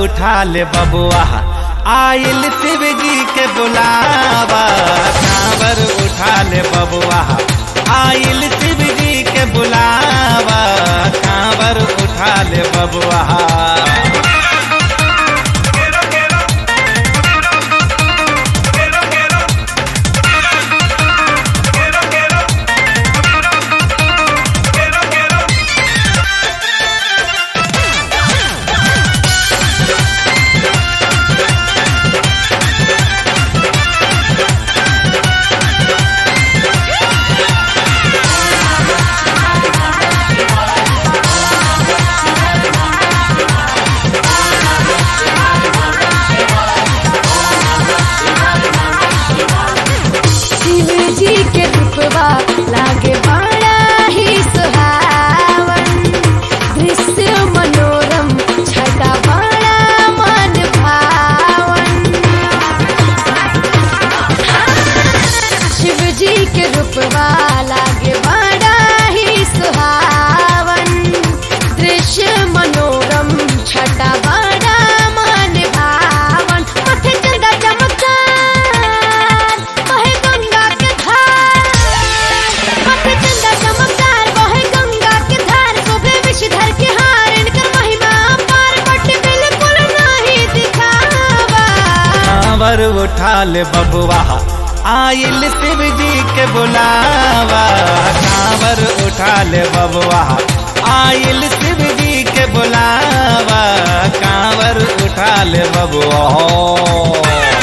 उठा ले बबुआ आइल शिव जी के बुलावा कांवर उठा ले बबुआ आइल शिव जी के बुलावा कांवर उठा ले बबुआ शिव जी के रूपवा लागे बड़ा ही सुहावन दृश्य मनोरम छटा बड़ा मन भावन शिव जी के रूपवा लागे बड़ा ही सुहावन दृश्य मनोरम छटा बड़ा मन भावन माथे चंदा चमत्कार बहे गंगा के धार माथे चंदा चमत्कार बहे गंगा के धार शोभे विषधर के हार इनकर महिमा अपार बट बिल्कुल नहीं दिखावा कांवर उठा ले बबुआ आइल शिव जी के बुलावा कांवर उठा ले बबुआ आइल शिव जी के बुलावा कांवर उठा ले बबुआ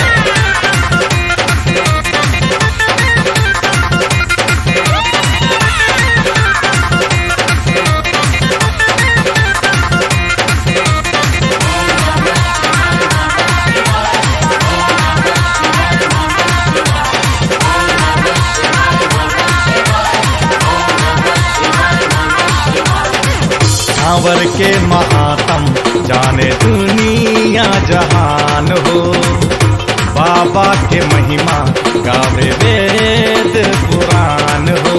कांवर के महात्म जाने दुनिया जहान हो बाबा के महिमा गावे वेद पुराण हो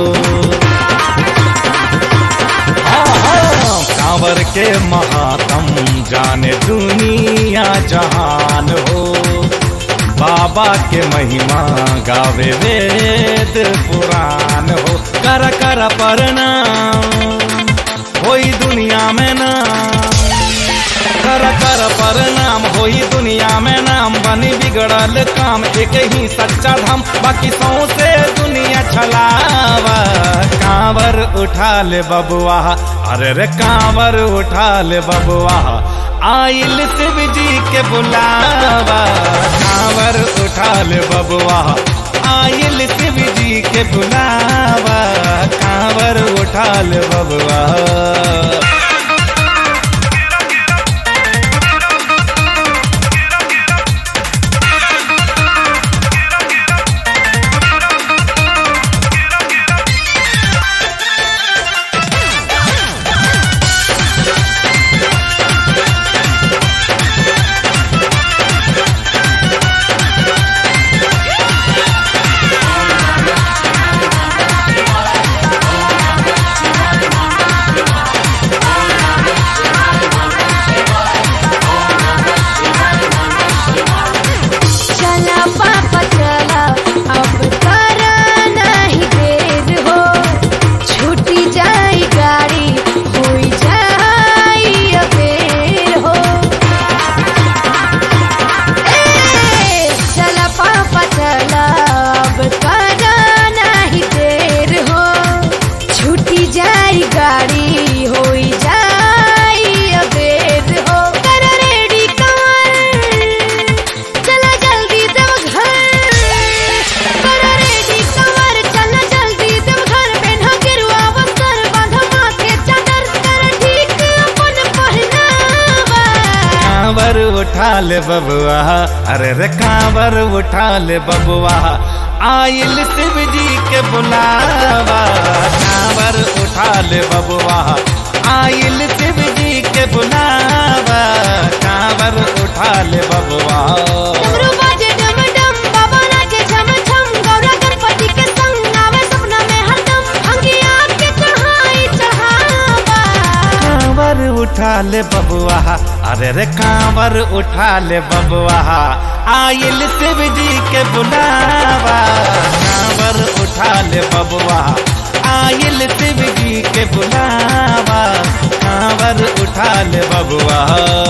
कांवर के महात्म जाने दुनिया जहान हो बाबा के महिमा गावे वेद पुराण हो कर कर प्रणाम होई दुनिया में नाम कर कर प्रणाम होई दुनिया में नाम बनी बिगड़ल काम एक ही सच्चा धाम बाकी सौसे दुनिया छलावा कांवर उठा ले बबुआ अरे रे कांवर उठा ले बबुआ आइल शिव जी के बुलावा कांवर उठा ले बबुआ आइल शिव जी के बुलावा कांवर उठा ले बबुआ चला पापा चला अब करा नहीं देर हो छूटी जाई गाड़ी होई जाई अबेर हो ए, चला पापा चला अब करा नहीं देर हो छूटी जाई गाड़ी होई जाई अबेर हो कर रेडी कार चला जल्दी देव घर कर रेडी कवर चला जल्दी देव घर पेन्हा गिरुआ वस्त्र बांधा माथे चादर कर ठीक अपन पहनावा कांवर उठा ले बबुआ अरे रे कांवर उठा ले बबुआ आइल शिव जी के बुलावा कांवर उठा ले बबुआ आइल शिव जी के बुलावा कांवर उठा ले बबुआ डमरू बाजे डम डम बाबा नाचे झम झम गौरा गणपति के संग आवे सपना में हरदम अंगिया के चढ़ाई चढ़ावा उठा ले बबुआ अरे रे कांवर उठा ले बबुआ आयल शिव जी के बुलावा कांवर उठा ले बबुआ आयल शिव जी के बुलावा कांवर उठा ले बबुआ